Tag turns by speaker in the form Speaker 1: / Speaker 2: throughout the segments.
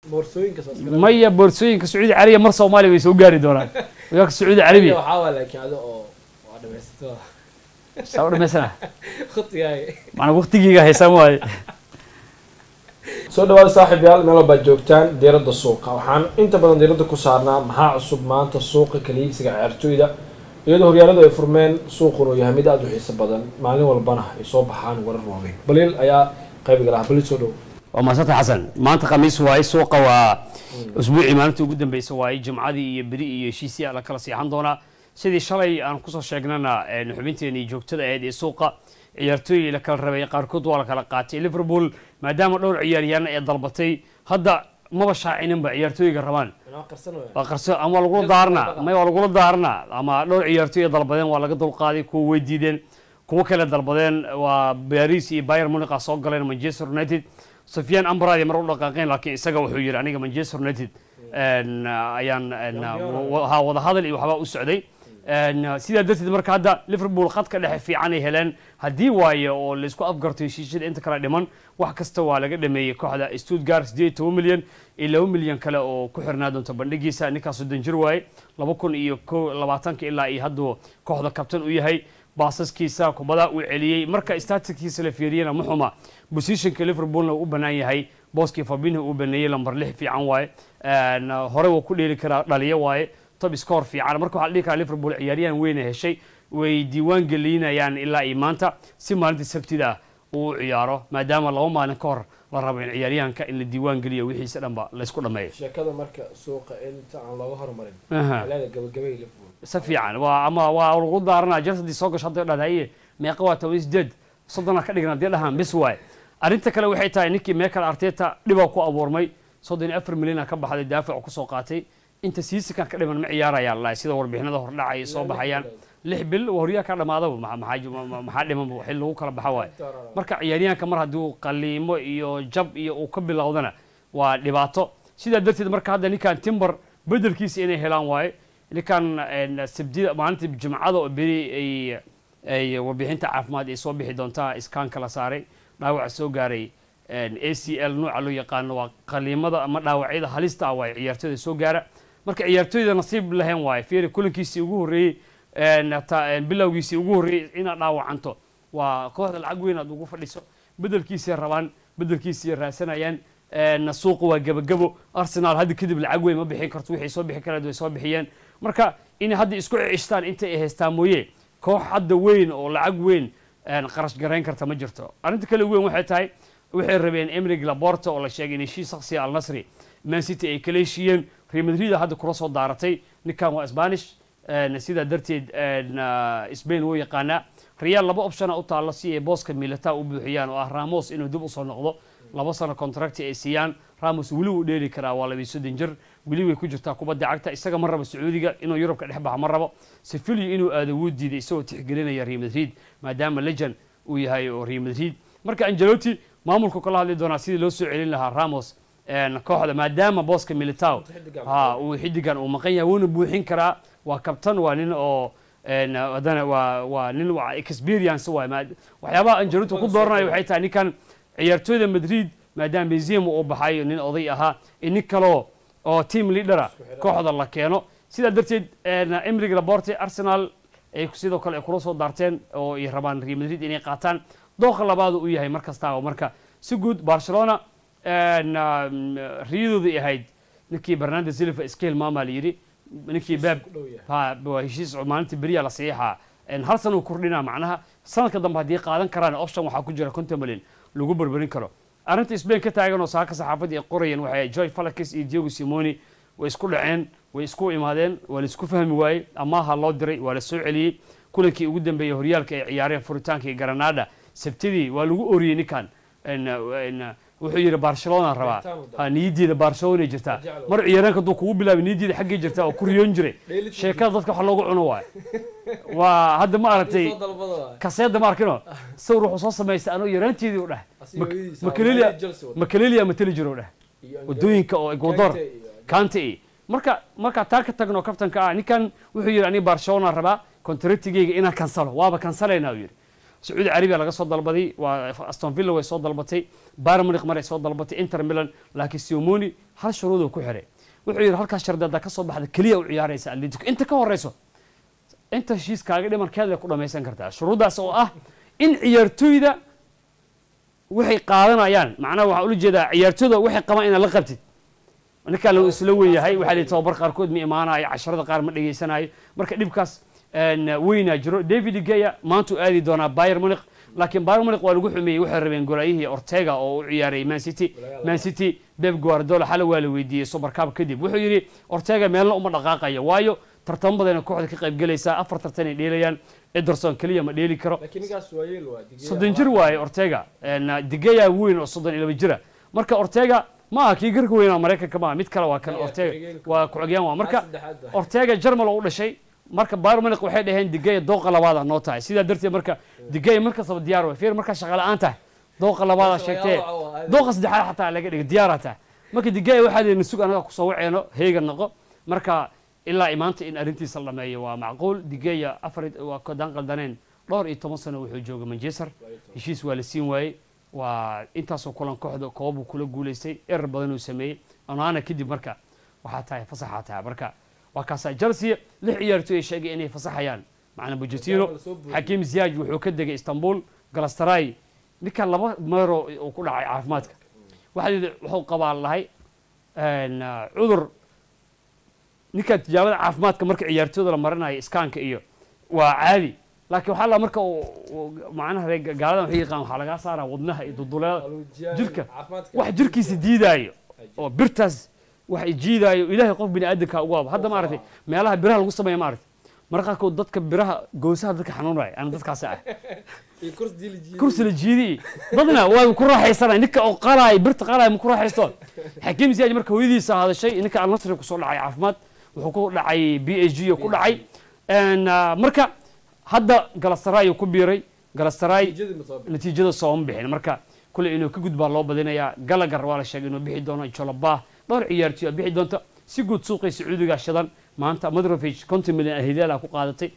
Speaker 1: boorsooyinka soo iskala
Speaker 2: maya boorsooyinka sacuudi carabiya mar soomaaliya way soo gaari doonaan wayaalka sacuudi carabiya
Speaker 1: waxaa waa laakiin ado oo waa dhamaysto
Speaker 2: saa u dhamaysana
Speaker 1: khatigaay
Speaker 2: macnaa waqtigeyga haysaan waaye
Speaker 1: soo dhawaada saaxiibayaal meel walbaad joogtaan diiradda suuqa waxaan inta badan diiradda ku saarnaa maxaa cusub maanta suuqa kala iibsiga ciyaartooyda iyadoo horyaaladu ay furmeen suuquna uu yahay mid aada u xiiso badan maalin walbana ay soo baxaan warar waaweyn baliil ayaa qaybiga lahaa baliil soo dhow
Speaker 2: waa maasanta xasan maanta khamiis waaye suuqa waa usbuucii maalintii ugu dambeysa waaye jimcadii iyo beri iyo heshiisii la kala siixan doonaa sidii shalay aan kusoo sheegnana een, xubinteenii joogtada ahayd ee suuqa ciyaartooy la kala rabay qaarkood waa la kala qaatay liverpool maadaama dhowr ciyaaryahan ee dalbatay hadda maba shaacininba ciyaartooyga rabaan waa qarso ama waa lagula daarna may waa lagula daarna ama dhowr ciyaartooy ay dalbadeen waa laga dulqaaday kuwa way diideen kuwo kale dalbadeen waa Paris iyo Bayern Munich aa soo galeen Manchester United Sufyan Amraad mar u dhaqaaqeen laakiin isaga wuxuu yiri aniga Manchester United een ayaan een ha wada hadal iyo waxba u socday een sidaa darteed marka hadda Liverpool khadka dhexe fiican ay heleen haddii waayo oo la isku afgarto heshiisyada inta kala dhiman wax kasta waa laga dhameeyey kooxda Stuttgart 18 milyan iyo 2 milyan kale oo ku xirnaa doonta bandhigiisa ninkaas soddon jir waaye 2020 ilaa iyo hadda kooxda kabtan u yahay baasaskiisa kubada uu celiyey marka statikkiisa la fiiriyana ma xuma positionka liverpoolna uu u bannaan yahay booskii fabinho uu baneeyey lambar lix fiican waaye Een, hore wuu ku dheeli karaa dhaliyo waaye top score fiican marka waxaa la dhihi karaa liverpool ciyaaryahan weyna heshay way diiwaan gelinayaan ilaa iyo maanta si maalinta sabtida ah uu u ciyaaro maadaama laba maalin ka hor la rabo in ciyaaryahanka in la diiwaan geliyo wixiisa dhanba laysku dhameeyo
Speaker 1: sheekada marka suuqa inta aan looga horumarin
Speaker 2: Aha.
Speaker 1: leeda gabagabay liverpool
Speaker 2: si fiican waa ama waa lagu daaranaa jarsadii soo gasho hadday dhahdaye meeqa waa toban sideed soddona ka dhigan haddii dhahaan bis waay arrinta kale waxay tahay ninkii meekal arteta dhibaa ku abuurmay soddon iyo afar milyan ka baxday daafac kusoo qaatay inta siisikan ka dhiman ma ciyaaraya la sida warbixinada hordhaca ay soo baxayaan lix bil horyaa ka dhamaadaba ma- maxaa ma- maxaa dhiman xil lagu kala baxa waay marka ciyaaryahanka mar hadduu qaliimo iyo jab iyo uu ka bilowdana waa dhibaato sidaa darteed marka hadda ninkan timber bedelkiisa inay helaan waaye ninkan een, sabdida maalinta jimcada oo beri ay ay warbixinta caafimaad ay soo bixi doontaa iskaanka la saaray dhaawac soo gaaray een, acl nooca loo yaqaano waa qaliimada ama dhaawacyada halista ah waaye ciyaartooyda soo gaara marka ciyaartooyda nasiib lahayn waaye fiiri kulankiisii ugu horreeyey een, ta- een, bilowgiisii ugu horreeyey inaad dhaawacanto waa kooxda lacag weyn aad ugu fadhiso bedelkiisay rabaan bedelkiisay raasanayaan een, suuqa waa gebagabo arsenal hadda kadib lacag weyn ma bixin karto wixii soo bixi karaad way soo bixiyeen marka inay hadda isku cishtaan intay ay haystaan mooye koox hadda weyn oo lacag weyn een, qarash garayn karta ma jirto arrinta kale weyn waxay tahay waxay rabeen emrig laporta oo la sheegay in heshiis shakhsiga al nasri man city ay kala heshiiyeen real madrid hadda kula soo daaratay ninkan waa spanish een, sidaa darteed een, ah, spain wuu yaqaanaa real laba optiona u taalla si ay booska milita u buuxiyaan oo ah ramos inuu dib usoo noqdo laba sano contracti ay siiyaan ramos weli wuu dheeli karaa waa labiyo soddon jir weli way ku jirtaa kubadda cagta isaga ma rabo sacuudiga inuu yurub ka dhex baxa ma rabo sevilla inuu aado wuu diiday isagoo tixgelinaya real madrid maadaama legend uu yahay oo real madrid marka angelotti maamulku kala hadli doonaa sidii loo soo celin lahaa ramos een, kooxda maadaama booska militao ha uu xidigan uu maqan yahay wuuna buuxin karaa waa kabtan waa nin oo een, haddana waa waa nin waa experience waay maa- waxyaabaha angelotti ku dooranayo waxay tahay ninkan ciyaartooyda madrid maadaama benzema uu baxay nin oday ahaa in nin kaloo oo team leadera kooxda la keeno sidaa darteed een, emrig laporte arsenal ay sidoo kale ay kula soo daarteen oo ay rabaan real madrid inay qaataan dooqa labaadu u yahay mar kastaba marka si guud barcelona een, um, riyadooda ay ahayd ninkii bernardo silva iska hilmaamaa la yidhi ninkii baab
Speaker 1: ku dhow yahay
Speaker 2: ha waa heshiis maalinta beriya la saxiixa een, hal sana uu kordhinaa macnaha sanadka dambe haddii qaadan karaan option waxaa ku jira konton milyan lagu berberin karo arrinta spain ka taagan oo saaka saxaafadii ay qorayeen waxay joy falakis iyo diego simoni way isku dhaceen way isku imaadeen waa la isku fahmi waayey amaaha loo diray waa la soo celiyey kulankii ugu dambeeyey horyaalka ay ciyaareen furitaankii granada sabtidii waa lagu oriyey ninkan een, een, wuxuu yidhi barcelona rabaa ha niyaddeeda barcelona ay jirtaa mar ciyaareenka hadduu kugu bilaabay niyaddeeda xaggay jirtaa oo ku riyoon jiray sheekada dadka wax loogu cuno waayo waa hadda ma aragtay
Speaker 1: soo dalbada waay
Speaker 2: kaseeda ma arkino sawir wuxuu soo samaystay anoo yaraanteedii u dheh
Speaker 1: Asiga
Speaker 2: Mak-
Speaker 1: hooyadiisa,
Speaker 2: Makaleli-
Speaker 1: Makaleli Chelsea wada.
Speaker 2: makaleliya mateli jiro dheh
Speaker 1: iyo Angel-
Speaker 2: wadooyinka oo ecuador
Speaker 1: Kante iyo-
Speaker 2: kante i marka marka taa ka tagno kaftanka ah ninkan wuxuu yidhi aniga barcelona rabaa contractigeyga inaan kansalo waaba kansalaynaa uu yidhi sacuudi carabiya laga soo dalbaday waa aston villa way soo dalbatay bayern munich maray soo dalbatay inter milan laakiin siomoni hal shuruuduu ku xiray wuxuu yidhi halkaas shardi haddaa ka soo baxda keliya u ciyaaraysa atletico inta ka horeyso inta heshiiskaaga dhimankeed bay ku dhamaysan kartaa shuruuddaas oo ah in ciyaartooyda waxay qaadanayaan macnaha waxaa ula jeedaa ciyaartooyda waxay qabaan inaad la qabtid ninkaa la isla wen yahay waxaa lihi tababar qaarkood ma imaanayo casharada qaar ma dhegaysanayo marka dhibkaas weynaa jiro david geya maantuu aadi doonaa bayer munich laakiin bayer munich waa lagu xumeeyey waxay rabeen golaayihii ortega oo u ciyaaray man city man city beb guardiola xale waa la weydiiyey supercab kadib wuxuu yidhi ortega meelna uma dhaqaaqaya waayo tartamo badana kooxda ka qayb gelaysaa afar tartan ay dheelayaan ederson keliya ma dheeli karo
Speaker 1: laakiin ninkaas waa yeel waa Digeya
Speaker 2: soddon jir waaye ortega digeya weyn oo soddon iyo laba jira marka ortega ma aha kii garka weynaa maraykanka maaha mid kale waa kan
Speaker 1: Maya,
Speaker 2: ortega
Speaker 1: ku-xigeenka.
Speaker 2: waa ku-xigeen waa marka
Speaker 1: saddexaad waa.
Speaker 2: ortega jarmal oo u dhashay marka bayern munich waxay dhaheen digeya dooqa labaada noo tahay sidaa darteed marka digeya markastaba diyaar way fiir markaa shaqa la-aan tahay dooqa labaada sheegtee dooqa saddexaad xataa laga dhiga diyaara tahay marka digeya waxaa leeyihin sug anaga kusoo waceeno heega noqo marka ilaa maanta in arrintiisa la dhameeyo waa macquul digeya afar waa kodaan qaldaneen dhowr iyo toban sano wuxuu jooga manchester heshiis waa la siin waayey waa intaasoo kulan kooxda koobuu kula guulaystay erar badan uu sameeyey onaana kadib marka waxaa tahay fasaxaa tahay marka waa kaasaa chelsea lix ciyaartooy ay sheegay inay fasaxayaan macna bujatino xakiim ziyaaj wuxuu ka degay istanbul galastaray ninkan laba meero uu ku dhacay caafimaadka waxaa yidhi wuxuu qabaa lahay cudur ninkan tijaabada caafimaadka marka ciyaartooyda la marinayo iskaanka iyo waa caadi laakiin waxaa la marka uu- uu- macnaha reer gaaladan waxay yaqaan waxaa lagaa saaraa wadnaha iyo duduleeda jirka. wax jirkiisa diidaayo oo birtaas wax ay jiidaayo ilaahay qof bini aadamka ugu abo hadda maaragtay meelaha biraha lagu sameeya maaragtay marka qaarkood dadka biraha goosaha dadka xanuunaya ana dadkaasi ah kursi la jiidiy dadna waa ku raaxaysanay ninka oo qalaay birta qalaay ma ku raaxaysto xakiim siyaaj marka hooyadiisa hadashay ninka alnasri kusoo dhacay caafimaad wuxuu ku dhacay b h g oo ku dhacay En, ah, marka hadda galastaray ku biiray galastaray natiijada sooma bixin marka kule inuu ka gudbaa loo badinayaa galagar waa la sheegay inuu bixi doono jolobah dhowr ciyaartoy bixi doonta si guud suuqay sacuudiga shidan maanta madrovich konton milyan alhilaal ku qaadatay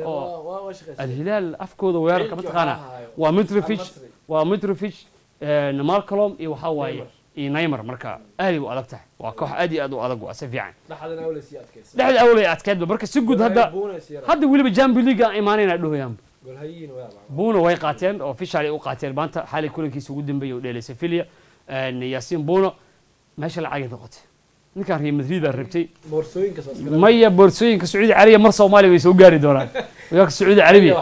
Speaker 2: alhilaal afkooda weerarka mataqaana waa mitrovic waa mitrovic malcolm iyo waxaa waaye iyo neymar marka aad u adag tahay waa koox aad iyo aad u adag waa si fiican dhexda awlay adkeedba marka si guud hadda hadda weliba jambi league aan imaanayna dhahoyaan buuna way qaateen oo official ay u qaateen maanta xalay kulankiisa ugu dambeeyay oo dheelay Sevilla een Yasin Buno meesha lacag ay noqotay ninkan Real Madrid aa rabtay maya boorsooyinka Sacuudi Carabiya mar Soomaaliya way soo gaari doonaan wayaaka Sacuudi Carabiya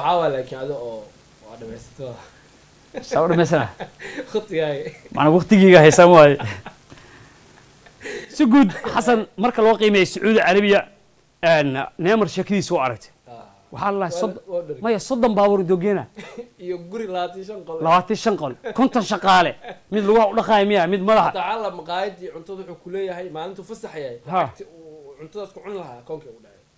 Speaker 2: soo dhameysana macna waqtigiiga haysan waaye si guud xasan marka loo qiimeeyo Sacuudi Carabiya een Neymar shakadiisa u aragtay waxaa la sod maya soddon baabuur dogeena
Speaker 1: iyo guri labaatan shan qol
Speaker 2: labaatan shan qol konton shaqaale mid lugaha u dhaqaaya miya mid madaxa
Speaker 1: tacaala maqaayadii cuntada wuxuu ku leeyahay maalintuu fasax yahay
Speaker 2: Ha.
Speaker 1: lacagti uu cuntadaas ku cuni lahaa koonkii ugu dhacay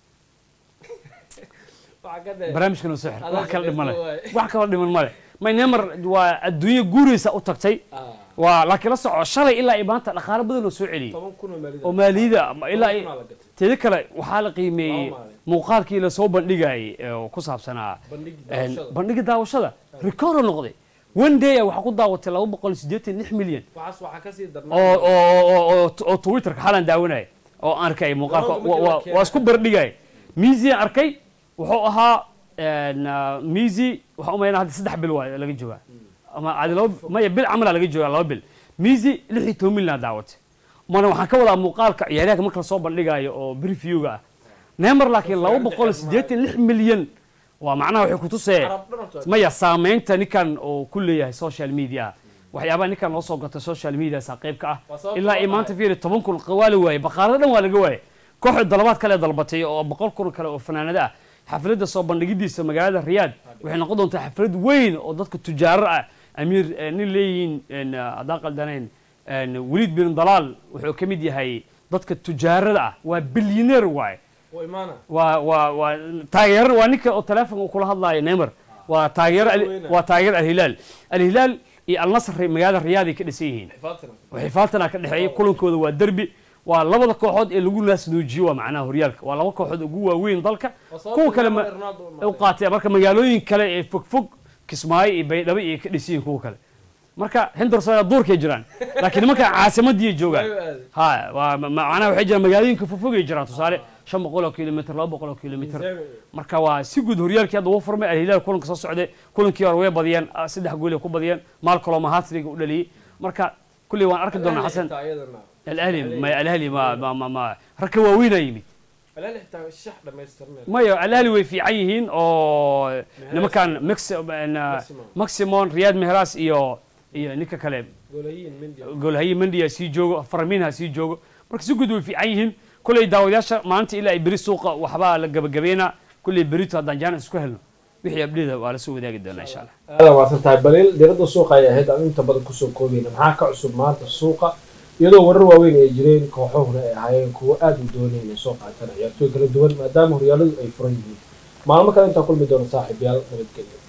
Speaker 1: waxaa ka dheh
Speaker 2: barnaamijkan soo xir
Speaker 1: Adaa
Speaker 2: wax kala dhiman
Speaker 1: shaqaysto
Speaker 2: male
Speaker 1: waaye.
Speaker 2: wax kala dhiman male may neymar waa adduunyo guuraysa u tagtay
Speaker 1: Ah,
Speaker 2: waa laakiin la soco shalay ilaa iyo maanta dhaqaale badan oo soo celiyey
Speaker 1: toban kun oo maalida
Speaker 2: oo maaliyada ama ilaa
Speaker 1: Toban
Speaker 2: iyo-
Speaker 1: kun aa la gatay.
Speaker 2: teeda kale waxaa la qiimeeyey
Speaker 1: Laba maalin.
Speaker 2: muuqaalkii lasoo bandhigayay ee oo ku saabsanaa
Speaker 1: bandhigi
Speaker 2: een,
Speaker 1: daawashada
Speaker 2: bandhiga daawashada record noqday one day waxaa ku daawatay laba boqol siddeetan lix milyan
Speaker 1: waxaas waxaa kasii
Speaker 2: oo
Speaker 1: darnaa
Speaker 2: oo oo- oo oo twitterka xalan daawanaya oo aan arkay muuqaalka
Speaker 1: Garoonka
Speaker 2: wa-
Speaker 1: markii la
Speaker 2: wa-
Speaker 1: keenay.
Speaker 2: waa isku bardhigay miisi aan arkay wuxuu ahaa een, ah, miisi waxaan umaynaa hadda saddex bil waay laga joogaa ama adi laba maya bil camala laga joogaa laba bil miisi lix iyo toban milyan daawatay mana waxaan ka wadaa muuqaalka ciyaaryahanka marka lasoo bandhigayo oo briefyuga ah neymar laakiin laba boqol siddeetan lix milyan waa macnaha waxay kutusee
Speaker 1: carab dhan horta
Speaker 2: maya saamaynta ninkan oo ku leeyahay social media waxyaabaha ninkan loo soo gatay social media saa qayb ka ah
Speaker 1: Waa sababta
Speaker 2: ilaa
Speaker 1: loo
Speaker 2: iyo maanta
Speaker 1: dhahay.
Speaker 2: fiiri toban kun waa la waayey baqaarada dhan waa laga waayey kooxda dalabaad kale dalbatay oo boqol kun kale oo fanaanada ah xafladda soo bandhigidiisa magaalada riyaad waxay noqon doontaa xaflad weyn oo dadka tujaarar ah amiir eh, nin leeyihiin een, ah, haddaan qaldanayn een, weliid bin dalaal wuxuu ka mid yahay dadka tujaarada ah waa bilyaneer waaye
Speaker 1: oo imaana
Speaker 2: waa waa waa taageero waa ninka oo telefonka kula hadlaayo neymar waa taageero al-
Speaker 1: Weyna.
Speaker 2: waa taageero alhilaal alhilaal iyo alnasr magaalada riyaad ay ka dhisan yihiin
Speaker 1: xifaadtana
Speaker 2: waxay faaltana ka dhexeeya kulankooda waa derbi waa labada kooxood ee lagu naasnuujiyo waa macnaha horyaalka waa laba kooxood ugu waaweyn dalka
Speaker 1: Waa sababta
Speaker 2: kuwa kale ma
Speaker 1: Ronaldo u
Speaker 2: u
Speaker 1: imaaday.
Speaker 2: qaatay marka magaalooyin kale ee fogfog kismaayo iyo baydhabo iyo ka dhisiyin kuwa kale marka henderson duurkay jiraan laakiin nimanka caasimadii joogaan ha waa ma- macnaha waxay jiraan magaalooyinka fogfogay jiraan tusaale shan boqol oo kilomitr laba boqol oo kilomitr marka waa si guud horyaalkii hadda uu furmay alhilaal kulanka soo socday kulankii hore way badiyeen ah, saddex gool ay ku badiyeen maal kaloo mahatriga u dhaliyey marka kulley waan arki doonaa xasan alahli ma alahli ma ma ma ma ragka waaweynaa yimid maya alahli way fiican yihiin oo nimankan Max- na- maximon riyad mehras iyo iyo ninka kale goolhaye mendia sii joogo farminha sii joogo marka si guud way fiican yihiin kulley daawadayaasha maalinta ilaa ay beri suuqa waxbaa la gabagabeynaa kulley berito haddaan jaanis isku helno wixii abdhida waa lasoo wadaagi doonaa insha allah
Speaker 1: aada waadsan tahay baliil diradda suuqa ay ahayd aan inta badan kusoo koobayna maxaa ka cusub maanta suuqa iyadoo warar waaweyn ay jireen kooxo hore ay ahaayeen kuwo aada u doonaya inay soo qaataan ciyaartooy kala duwan maadaama horyaaladu ay furan yihiin maalmo kale intaa kulmi doona saaxiib yaal nabadgelyo